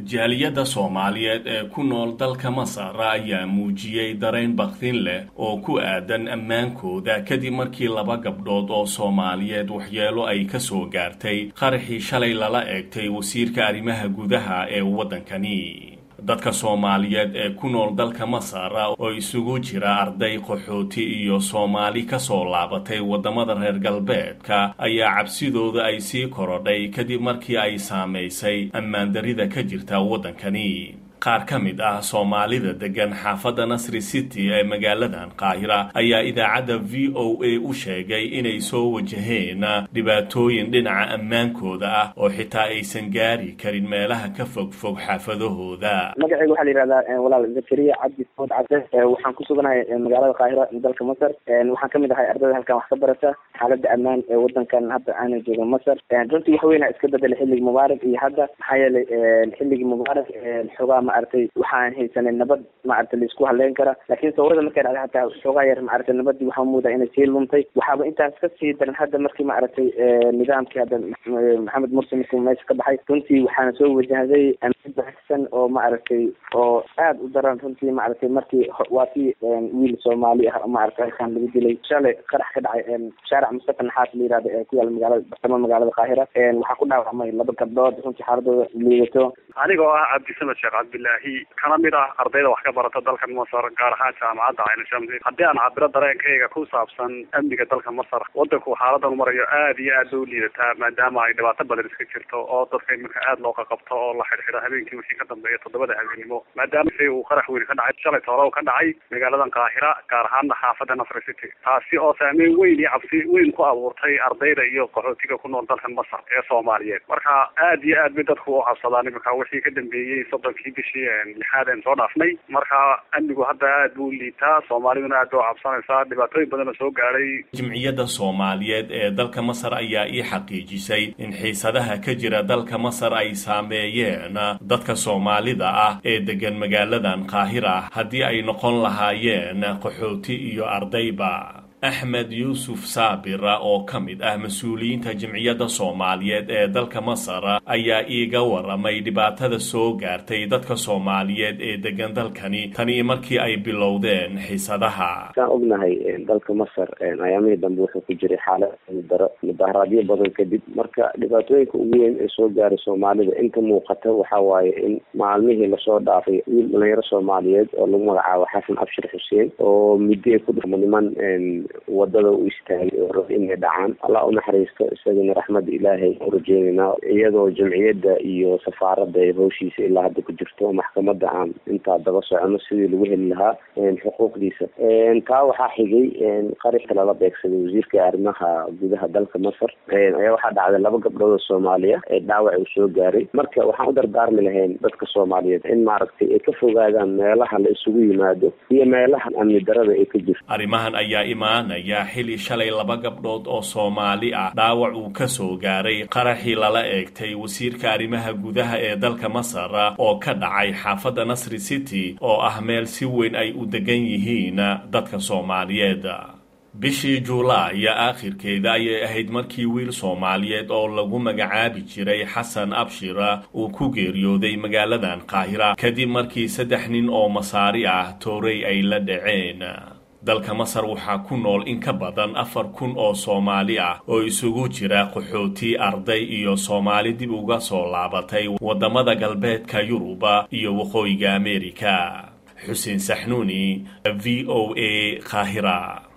jaaliyadda soomaaliyeed ee ku nool dalka masar ayaa muujiyey dareen bakdin leh oo ku aadan ammaankooda kadib markii laba gabdhood oo soomaaliyeed waxyeelo ay ka soo gaartay qaraxii shalay lala eegtay wasiirka arrimaha gudaha ee waddankani dadka soomaaliyeed ee ku nool dalka masar oo isugu jira arday qaxooti iyo soomaali ka soo laabatay waddamada reer galbeedka ayaa cabsidooda ay sii korodhay kadib markii ay saamaysay ammaandarida ka jirta waddankani qaar ka mid ah soomaalida degan xaafadda nasri city ee magaaladan qaahira ayaa idaacadda v o a u sheegay inay soo wajaheen dhibaatooyin dhinaca ammaankooda ah oo xitaa aysan gaari karin meelaha ka fog fog xaafadahooda magacayga waxaa la yihahdaa walaal zakariya cabdi food cade waxaan ku suganahay magaalada qaahira dalka masar waxaan kamid ahay ardayda halkan wax ka barata xaalada ammaan ee wadankan hadda aana jooga masar runtii wax weyna iska bedelay xilligii mubaarak iyo hadda maxaa yeelay xilligii mubaarak xoogaa maaragtay waxaan haysanay nabad maaragtay laisku haleyn kara laakiin sawirada markay dhacday hataa xoogaa yar maaragtay nabadii waxaa muudaa inay sii luntay waxaaba intaas ka sii daran hadda markii maaragtay nidaamkii hadda maxamed mursi markii meesha ka baxay runtii waxaana soo wajahday amni baxsan oo maaragtay oo aad u daran runtii maaragtay markii waa kii wiil soomaali ah maaragtay halkaan lagu dilay shalay qarax ka dhacay shaaric mustafa naxaas la yihahda ee ku yaala magaalada bartamaha magaalada qaahira waxaa ku dhaawacmay laba gabdhood runtii xaaladooda liidato anigoo ah cabdisamed sheekh cabdilaahi kana mid ah ardayda wax ka barata dalkan masar gaar ahaan jaamacadda cayna shamsi haddii aan cabiro dareenkayga ku saabsan amniga dalka masar wadanku xaaladan marayo aad iyo aad bay u liidataa maadaama ay dhibaato badan iska jirto oo dadka iminka aad loo qaqabto oo la xidhxidho habeenkii wixii ka dambeeya toddobada habeenimo maadaama si uu qarax weyn ka dhacay shalay toolow ka dhacay magaaladan qaahira gaar ahaana xaafadda nasri city taasi oo saameyn weyn iyo cabsi weyn ku abuurtay ardayda iyo qaxootiga ku nool dalkan masar ee soomaaliyeed marka aad iyo aad bay dadku u cabsadaan iminka wixii ka dambeeyey soddonkii bishii lixaad een soo dhaafnay marka amnigu hadda aad buu liitaa soomaaliduna aad bay u cabsanaysaa dhibaatooyin badanoo soo gaadhay jimciyadda soomaaliyeed ee dalka masar ayaa ii xaqiijisay in xiisadaha ka jira dalka masar ay saameeyeen dadka soomaalida ah ee degan magaaladan qaahira haddii ay noqon lahaayeen qaxooti iyo ardayba axmed yuusuf saabir oo ka mid ah mas-uuliyiinta jimciyadda soomaaliyeed ee dalka masar ayaa iiga waramay dhibaatada soo gaartay dadka soomaaliyeed ee degan dalkani tanii markii ay bilowdeen xiisadaha saan ognahay dalka masar ayaamihii dambe wuxuu ku jiray xaalad daro mudaharaadyo badan kadib marka dhibaatooyinka ugu weyn ee soo gaaray soomaalida inta muuqata waxa waaye in maalmihii lasoo dhaafay wiil dhalinyaro soomaaliyeed oo lagu magacaabo xasan abshir xuseen oo muddo ku dhamo niman wadada u istaagay oo rab inay dhacaan allah u naxariisto isagana raxmadda ilaahay u rajeynaynaa iyadoo jamciyadda iyo safaaradda ay hawshiisa ilaa hadda ku jirto maxkamadda aan intaa daba socono sidii lagu heli lahaa xuquuqdiisa taa waxaa xigay qarixka lala beegsaday wasiirka arrimaha gudaha dalka masar ayaa waxaa dhacday laba gabdhood oo soomaaliya ee dhaawac uu soo gaaray marka waxaan u dardaarmi lahayn dadka soomaaliyeed in maaragtay ay ka fogaadaan meelaha la isugu yimaado iyo meelaha amni darada ay ka jirto arrimahan ayaa imaanaya xili shalay laba gabdhood oo soomaali ah dhaawac uu ka soo gaaray qaraxii lala eegtay wasiirka arrimaha gudaha ee dalka masar oo ka dhacay xaafadda nasri city oo ah meel si weyn ay u degan yihiin dadka soomaaliyeed bishii juulaay aakhirkeeda ayay ahayd markii wiil soomaaliyeed oo lagu magacaabi jiray xasan abshir uu ku geeriyooday magaaladan qaahira kadib markii saddex nin oo masaari ah toorey ay la dhaceen dalka masar waxaa ku nool in ka badan afar kun oo soomaali ah oo isugu jira qaxooti arday iyo soomaali dib uga soo laabatay waddamada galbeedka yuruba iyo waqooyiga ameerika xuseen saxnuuni v o a qaahira